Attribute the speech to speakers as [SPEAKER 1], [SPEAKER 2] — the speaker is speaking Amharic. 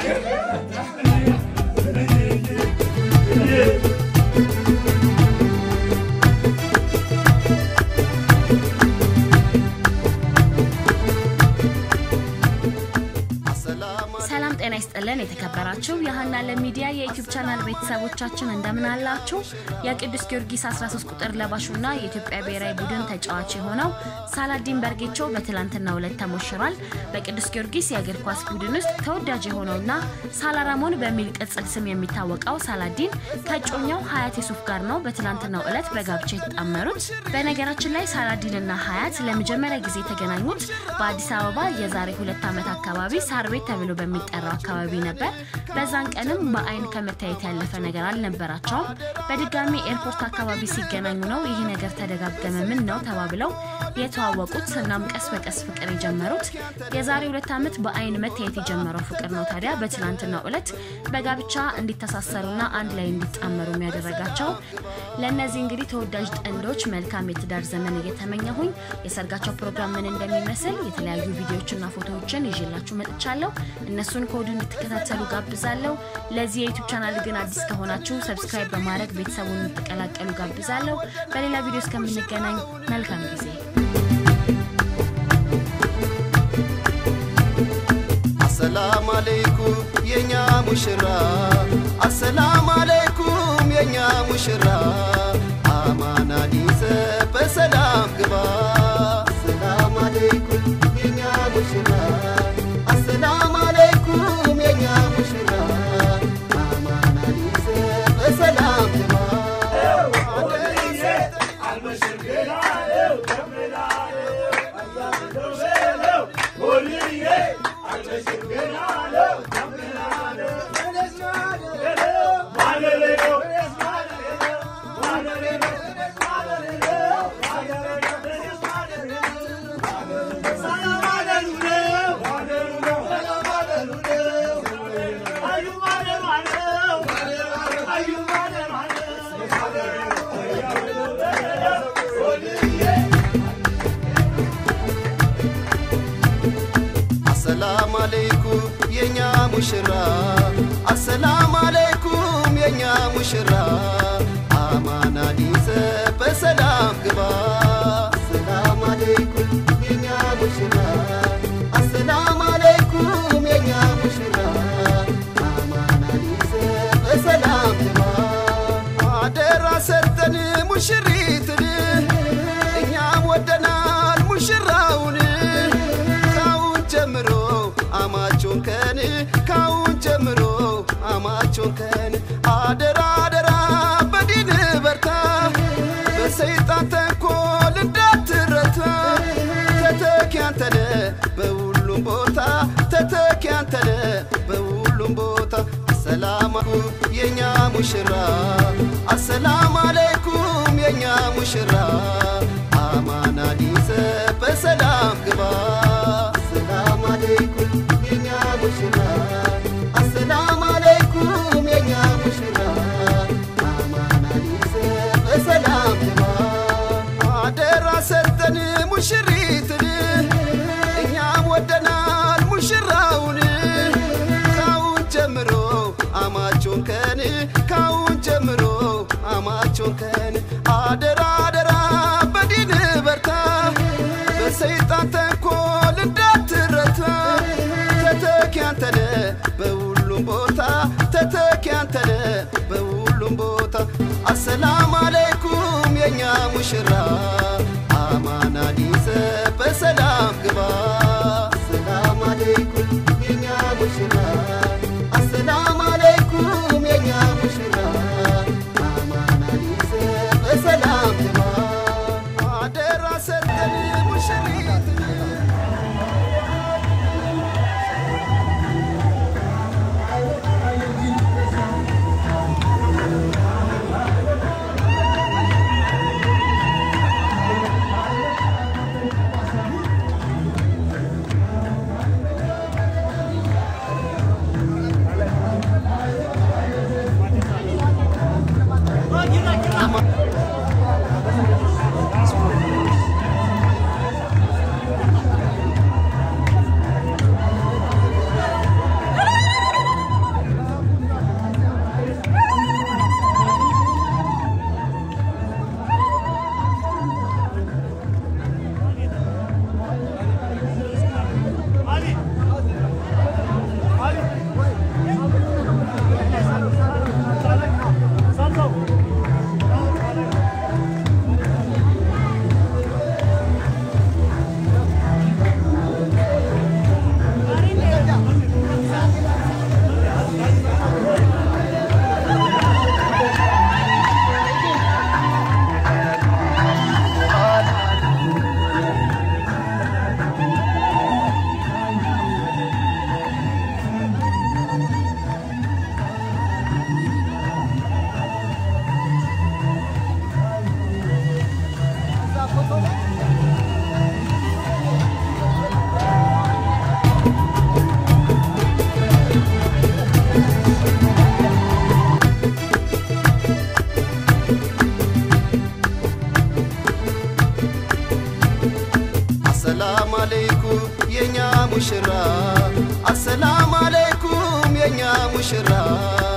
[SPEAKER 1] ሰላም ጤና ይስጥልን። የተከበራችሁ የሀና ለሚዲያ የዩቲዩብ ቻናል ቤተሰቦቻችን እንደምን አላችሁ? የቅዱስ ጊዮርጊስ 13 ቁጥር ለባሹና የኢትዮጵያ ብሔራዊ ቡድን ተጫዋች የሆነው ሳላዲን በርጌቾ በትላንትናው ዕለት ተሞሽሯል። በቅዱስ ጊዮርጊስ የእግር ኳስ ቡድን ውስጥ ተወዳጅ የሆነውና ሳላራሞን በሚል ቅጽል ስም የሚታወቀው ሳላዲን ከእጮኛው ሀያት የሱፍ ጋር ነው በትላንትናው ዕለት በጋብቻ የተጣመሩት። በነገራችን ላይ ሳላዲንና ሀያት ለመጀመሪያ ጊዜ የተገናኙት በአዲስ አበባ የዛሬ ሁለት ዓመት አካባቢ ሳር ቤት ተብሎ በሚጠራው አካባቢ ነበር። በዛን ቀንም በአይን ከመታየት ያለፈ ነገር አልነበራቸውም። በድጋሚ ኤርፖርት አካባቢ ሲገናኙ ነው ይህ ነገር ተደጋገመ ምን ነው ተባብለው የተዋወቁት። እናም ቀስ በቀስ ፍቅር የጀመሩት የዛሬ ሁለት ዓመት በአይን መታየት የጀመረው ፍቅር ነው ታዲያ በትላንትናው ዕለት በጋብቻ እንዲተሳሰሩና አንድ ላይ እንዲጣመሩ የሚያደረጋቸው። ለእነዚህ እንግዲህ ተወዳጅ ጥንዶች መልካም የትዳር ዘመን እየተመኘሁኝ የሰርጋቸው ፕሮግራም ምን እንደሚመስል የተለያዩ ቪዲዮዎችና ፎቶዎችን ይዤላችሁ መጥቻለሁ። እነሱን ከወዲሁ እንድትከታተሉ ጋብዛለሁ። ለዚህ የዩቱብ ቻናል ግን አዲስ ከሆናችሁ ሰብስክራይብ በማድረግ ቤተሰቡን እንድትቀላቀሉ ጋብዛለሁ። በሌላ ቪዲዮ እስከምንገናኝ መልካም ጊዜ።
[SPEAKER 2] አሰላም አለይኩም የኛ ሙሽራ አሰላም አለይኩም የኛ ሙሽራ አማናን ይዘ በሰላም ግባ አሰላም አለይኩም የኛ ሙሽራ አሰላም አለይኩም የኛ ሙሽራ አማናን ይዘ በሰላም ግባ አሰላም አለይኩም የኛ ሙሽራ አሰላም አለይኩም የኛ ሙሽራ አማናን ይዘ በሰላም ግባ አሰላም አለይኩም የኛ ሙሽራ አሰላም አለይኩም የኛ ሙሽራ አማናን ይዘ በሰላም ግባ አደራ ሰጠን ሙሽሪትን እኛም ወደናል ሙሽራውን ካሁን ጀምሮ አማቾን ከን ካሁን ጀምሮ አማቾን ከን አደራ አደራ በዲን በርታ በሰይጣን ተንኮል እንዳትረታ ተተኪ አንተነ በሁሉም ቦታ ተተኪ አንተነ በሁሉም ቦታ አሰላም የኛ ሙሽራ አሰላም አለይኩም የኛ ሙሽራ አማናን ይዘ በሰላም ግባ አሰላም አለይኩም የኛ ሙሽራ አሰላም አለይኩም የኛ ሙሽራ አማናን ይዘ በሰላም ግባ አደራ ሰጠን ሙሽሪትን እኛም ወደናል ሙሽራውን ካሁን ጀምሮ አማቾን ከን ካሁን ጀምሮ አማቾን ከን አደራ አደራ በዲን በርታ በሰይጣን ተንኮል እንዳትረታ ተተኪ አንተነ በሁሉም ቦታ ተተኪ አንተነ በሁሉም ቦታ አሰላም አለይኩም የኛ ሙሽራ አማናን ይዘ በሰላም ግባ አሰላም አለይኩም የኛ ሙሽራ አሰላም አለይኩም የኛ ሙሽራ አማናን ይዘ በሰላም ግባ አደራ ሰጠን ሙሽሪት አለይኩም የኛ ሙሽራ አሰላም አለይኩም የኛ ሙሽራ